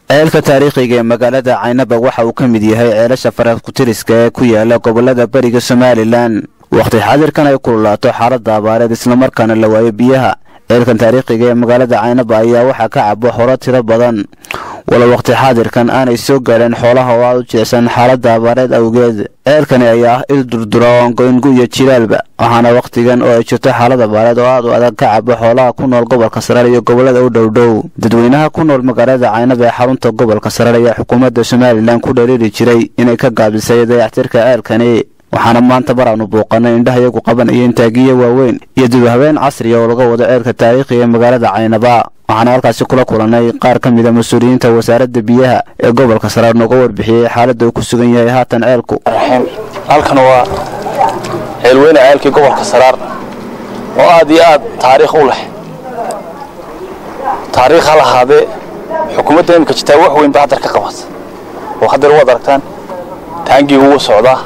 ceelka taariikhiga ee magaalada caynaba waxa uu ka mid yahay ceelasha farakutiriska ee ku yaala gobolada beriga somalilan wakhti xaadirkan ay kululaato xaaladda abaareed islamarkaana la waayo biyaha ceelkan taariikhiga ee magaalada caynaba ayaa waxaa ka cabo horo tiro badan walo wakhti xaadirkan aanay soo gaadheen xoolaha oo aad u jecsan xaaladda abaareed awgeed ceelkani ayaa ah il durdura oo goyngu iyo jilaalba waxaana wakhtigan oo ay jirto xaalad abaareed oo aad u adag ka cabo xoolaha ku nool gobolka saraar iyo gobolada u dhowdhow dadweynaha ku nool magaalada caynaba ee xarunta gobolka saraar ayaa xukuumadda somalilan ku dhaliiri jiray inay ka gaabisay dayactirka ceelkani waxaana maanta mar aanu bouqanay indhaha iyagu qabanayeen taagiya waaweyn iyo dib habeen casriya oo laga wado ceelka taariikhiga ee magaalada caynaba waxaana halkaasi kula kulannay qaar ka mida mas-uuliyiinta wasaaradda biyaha ee gobolka saraar nooga warbixiyey xaaladda uu ku sugan yahay haatan ceelku halkan waa ceelweyne ceelkii gobolka saraar oo aad iyo aad taariikh u leh taariikh ha lahaadee xukuumadda imika jirtaa wax weyn ba haddar ka qabata oo haddar waad aragtaan taangii ugu socdaa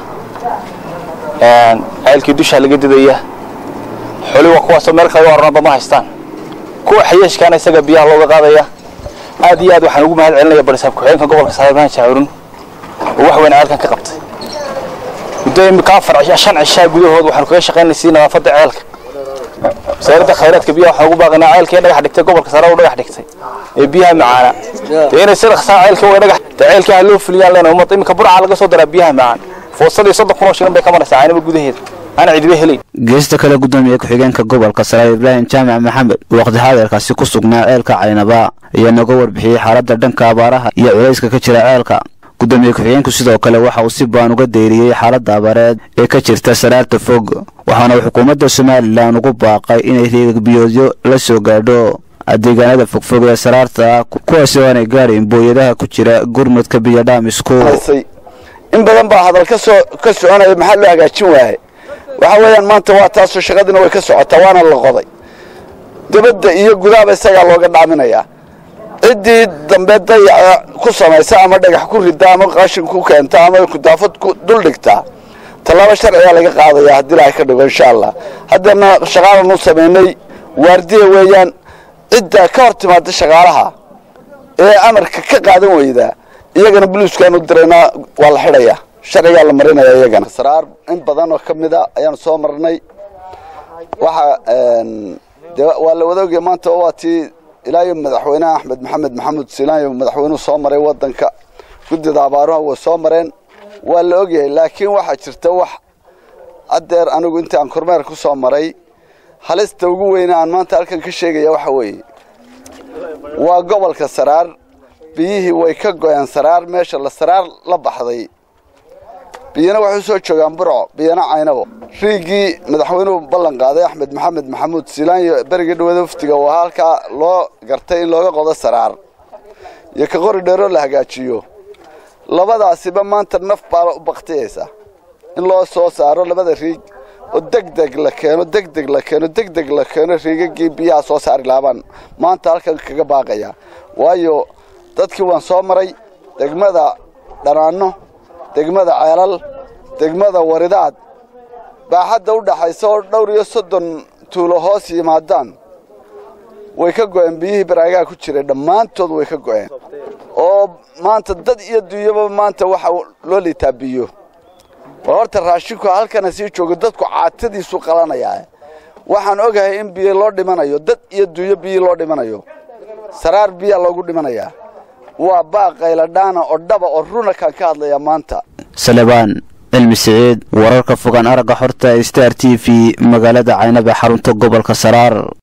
ceelkii dushaa laga didaya xoli waa kuwaasoo meel kale u arnaba ma haystaan kuwa xayeeshkaana isaga biyaha looga qaadaya aad iyo aad waxaan ugu mahad celinaya barisaab ku-xigeenka gobolka saaran jaacurun oo wax weyn ceelkan ka qabtay muddo imika afar shan cishaa gudahood waxaanu kaga shaqaynaysay nadaafadda ceelka wasaaradda khayraadka biyaha waxaan ugu baaqaynaa ceelkii dhagax dhigtay gobolka sare u dhagax dhigtay ee biyaha macaana dee inay sida saa ceelka way dhagax dee ceelkii ha loo fuliyaan leena ummad imika burca laga soo daraa biyaha macaan foosadii soddon kun oo shilin bay ka maraysaa caynaba gudaheeda aan cidiba helayn geesta kale gudoomiye ku-xigeenka gobolka saraar ibraahim jaamac maxamed waqti xaadirkaasi ku sugnaa ceelka caynaba ayaa nooga warbixiyey xaaladda dhanka abaaraha iyo culayska ka jira ceelka gudoomiye ku-xigeenku sidoo kale waxa uu si baan uga deyriyey xaaladda abaareed ee ka jirta saraarta fog waxaana uu xukuumadda somalilan ugu baaqay inay riigagbiyoodyo la soo gaadho deegaanada fogfog ee saraarta kuwaasi oo aanay gaadhayn booyadaha ku jira gurmudka biyodhaamisku in badan baa hadal ka soo ka soconaya maxaa loo hagaajin waaye waxa weeyaan maanta waa taasoo shaqadiina way ka socotaa waana la qoday dibadda iyo gudaaba isagaa looga dhaaminayaa ciddii dambe dayaca ku samaysa ama dhagax ku rida ama qashin ku keenta ama kudaafad ku dul dhigtaa tallaabo sharcigaa laga qaadaya haddii ilaahay ka dhigo insha allah haddana shaqaalan u samaynay waardiya weeyaan cidda ka hor timaada shaqaalaha ee amarka ka qaadan weydaa iyagana boliiskaan u diraynaa waa la xidhayaa sharcigaa la marinaya iyagana saraar in badan oo ka mida ayaanu soo marnay waxa de waa la wadaogaya maanta waa tii ilaayo madaxweynaha axmed maxamed maxamuud silaanyo madaxweynuhu soo maray wadanka guddida abaaruha way soo mareen waa la ogyahay laakiin waxaa jirta wax haddeer anigu intii aan kormeer ku soo maray halista ugu weyne aan maanta halkan ka sheegaya waxa weeye waa gobolka saraar biyihii way ka go'een saraar meesha la saraar la baxday biyana waxay u soo joogaan burco biyana caynabo riigii madaxweynuhu ballan qaaday axmed maxamed maxamuud silaanyo berigii dhawada waftiga waa halkaa loo gartay in looga qodo saraar iyo ka qori dheeroo la hagaajiyo labadaasiba maanta naf baa u baktiyaysa in loo soo saaro labada riig oo degdeg la keeno degdeg la keeno degdeg la keeno riigagii biyaha soo saari laabaan maanta halkan kaga baaqaya waayo dadkii waan soo maray degmada dhanaanno degmada ceelal degmada waridaad baaxadda u dhaxaysa oo dhowr iyo soddon tuulo hoos yimaadaan way ka go'een biyihii baraagaha ku jiray dhammaantood way ka go'een oo maanta dad iyo dunyaba maanta waxa loo liitaa biyo war horta raashinku halkana sii joogo dadku caatadiisu qalanayaa waxaan ogahay in biyo loo dhimanayo dad iyo dunyo biyi loo dhimanayo saraar biyaa loogu dhimanayaa waa baaqayladhaana oo dhaba oo runa kaan ka hadlayaa maanta salebaan cilmi siciid wararka fogaan aragga xorta star t v magaalada caynaba xarunta gobolka saraar